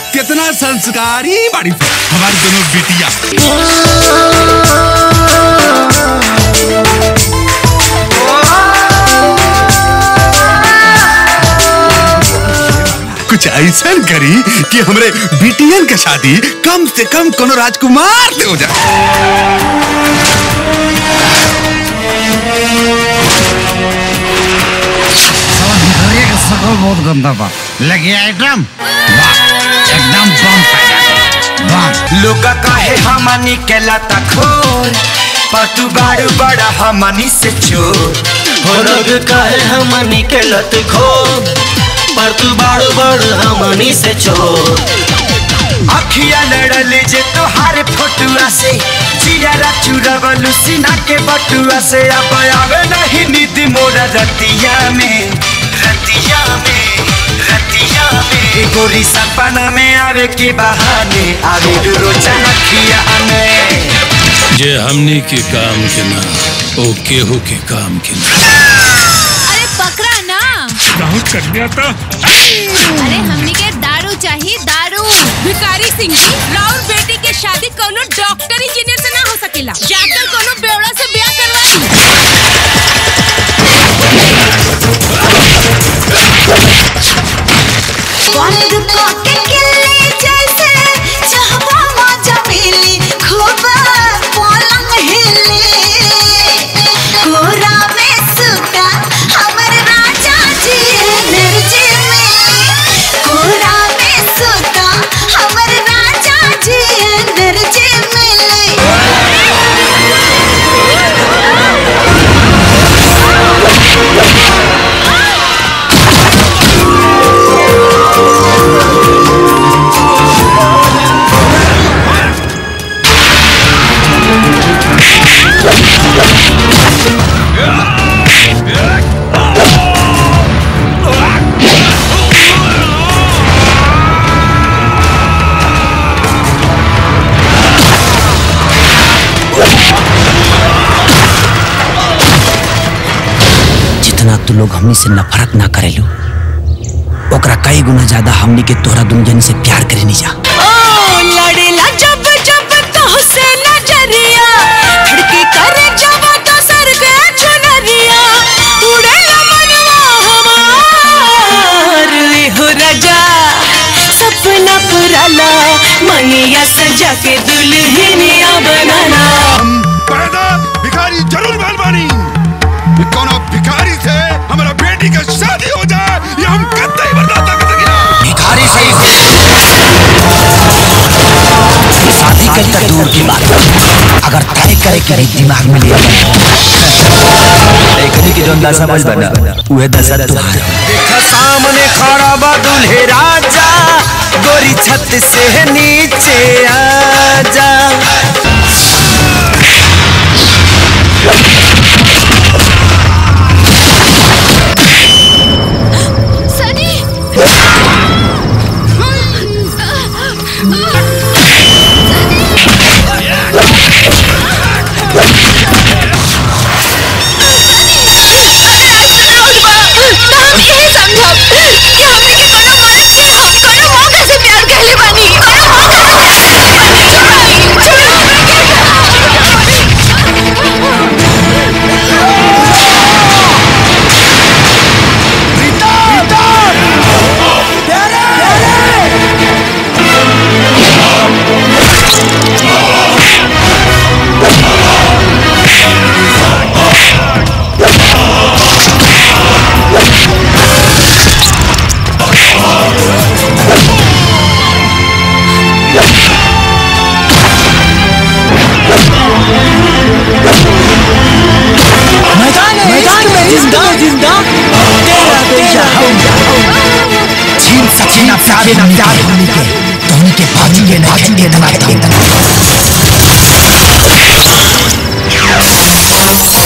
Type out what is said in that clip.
कितना संस्कारी बड़ी हमारी दोनों बेटियां कुछ ऐसा करी कि हमरे बिटियन के शादी कम से कम कोनो राजकुमार से हो जाए भितरिया के शकल बहुत गंदा बा लगे आइटम वाह एकदम बम पैदा बम लोग कहे हमनी के लता खोर पर तू बारू बड़ा हमनी से चोर हो लोग काहे हमनी के लत खो पर तू बाड़ू बड़ हमनी से छोड़ अखिया लड़ल जे तोहार फोटुआ से जियारा चुरवलू सीना के बटुआ से अब आवे नहीं नींद मोरा रतिया में रतिया में रतिया में गोरी सपना में आवे के बहाने आवे रोजा अखिया में जे हमनी के काम के ना ओ केहू के काम के ना अरे पकड़ा ना अरे हमनी के दारू चाहिए दारू भिखारी सिंह जी राउर बेटी के शादी कोनो डॉक्टर इंजीनियर से ना हो सकेला जाकर कोनो बेवड़ा से ब्याह करवाई बंद के किले जैसे चाहवा मजा मिली खूब पलंग हिले कोरा में सुता हमर राजा जी एनर्जी मिली कोरा में सुता हमर राजा जी एनर्जी मिली जितना तू लोग हमनी से नफरत ना करेलू ओकरा कई गुना ज्यादा हमनी के तोहरा दुनिया से प्यार करेनी जा ओ लड़ेला जब जब तोहसे नजरिया खिड़की करे जब तो सर पे चुनरिया उड़ेला मनवा हमार ले हो राजा सपना पुराला मनिया सजा के दुल्हनिया बनाना पैदा भिखारी जरूर मेहरबानी ये कोनो भिखारी से हमारा बेटी का शादी हो जाए ये हम कतई बर्दाश्त कर सकेला भिखारी सही शादी कल तक दूर की बात अगर तय करे के भी दिमाग में ले एकनी की जोन दशा बज बना उहे दशा तुहार देख सामने खड़ा बा दूल्हे राजा गोरी छत से नीचे आजा सनी मैदान में जिंदा जिंदा तेरा तेरा छीन सचिन प्यारे न प्यार होने के धोनी के बाजू के बाजू के इतना इतना